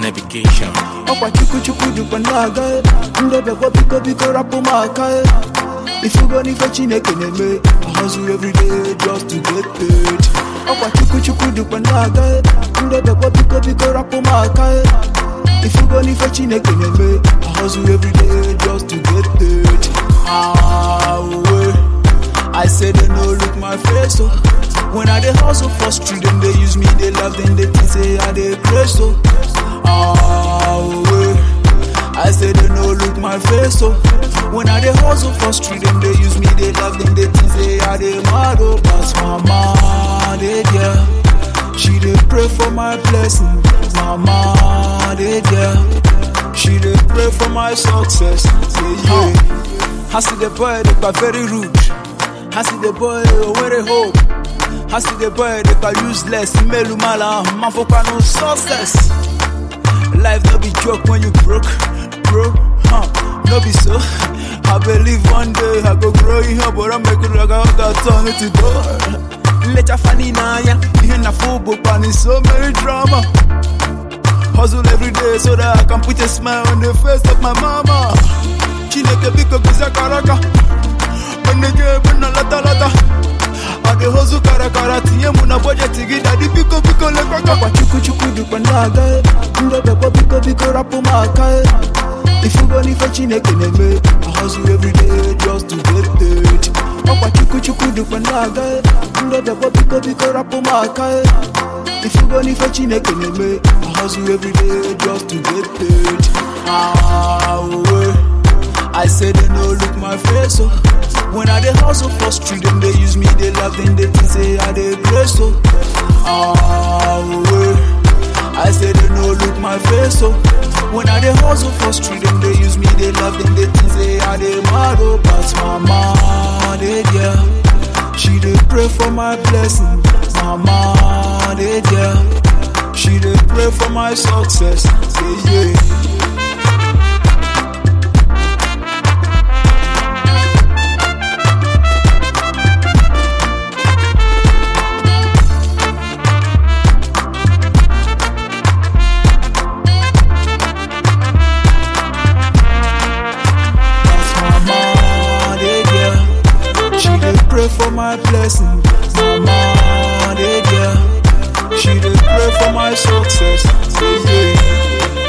navigation. ọkwa chukwu chukwu dịkwa na-aga ndebekwa biko biko rapụ m aka ifugo n'ife chineke na-eme I hustle every day just to get paid ọkwa chukwu chukwu dịkwa na-aga ndebekwa biko biko rapụ m aka ifugo n'ife chineke na-eme I hustle every day just to get paid ah, uwe. I say they no look my face so When I dey hustle for street them they use me they love them they think say I dey crazy so Ah way I say they no look my face so When I dey hustle for street them they use me they love them they think say I dey mad oh Pass mama they there She dey pray for my blessing Mama they there She dey pray for my success Say yeah I see the boy they are very rude I see the boy where they hope. I see the boy they are useless. Melu mala, man for no success. Life no be joke when you broke, bro. Huh? No be so. I believe one day I go grow in here, but I make it like I got turn it to door. Let your funny na ya, you na football pan in so many drama. Hustle every day so that I can put a smile on the face of my mama. Chineke biko bisa karaka. nige ebe na lata lata ọ dị hozu kara kara tinye mụ na bọjetị gị dadị biko biko lekọta ọkwa chukwu chukwu dịkwa na-aga ndebekwa biko biko rapụ m aka ifugo n'ife chineke na-eme I hustle every day just to get paid ọkwa chukwu chukwu dịkwa na-aga ndebekwa biko biko rapụ m aka ifugo n'ife chineke na-eme I hustle every day just to get paid ah, uwe I say they no look my face so When I dey hustle for street them they use me they love them they think say I dey crazy so Ah way I say they no look my face so When I dey hustle for street them they use me they love them they think say I dey mad oh But mama they there She dey pray for my blessing Mama they there She dey pray for my success Say yeah pray for my blessing. Mama, they there. She dey pray for my success. Say yeah.